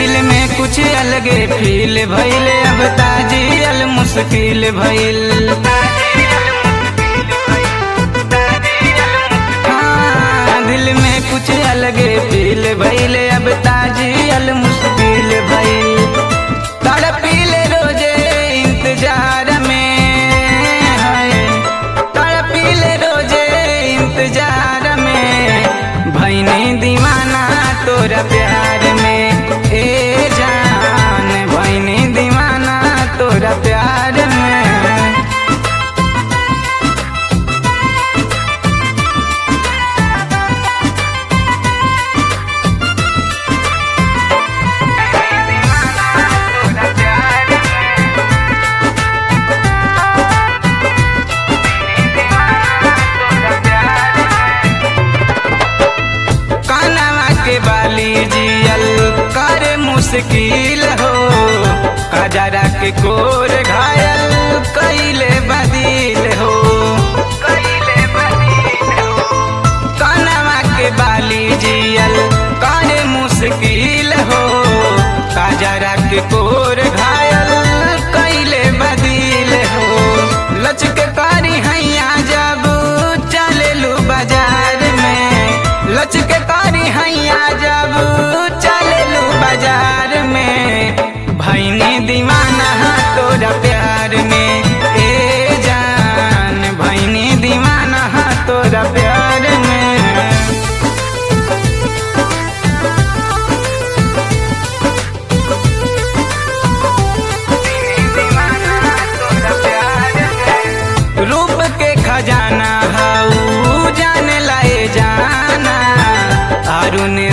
दिल में कुछ अलगे फील भइल अब ताजियल मुश्किल भइल हाँ, दिल में कुछ अलगे फील भइल अब ताजियल मुश्किल भइल तड़पीले रोजे इंतजार में है तड़पीले रोजे इंतजार में भैनी दीवाना तोरा प्यार में ए जान भैनी दीवाना तोरा प्यार में कानवा के बाली जियल कर मुश्किल हो कजरा के कोर घायल कैले बदिल हो कानवा के बाली जियल कर मुश्किल हो कजरा के कोर घायल कैले बदिल हो लचक कारी हैया जब चलेलू बाजार में लचक कारी हैया जब चलेलू बाजार में भैनी दीवाना तोरा प्यार में ए जान भैनी दीवाना तोरा प्यार में रूप के खजाना हाउ जाने लाए जाना अरुण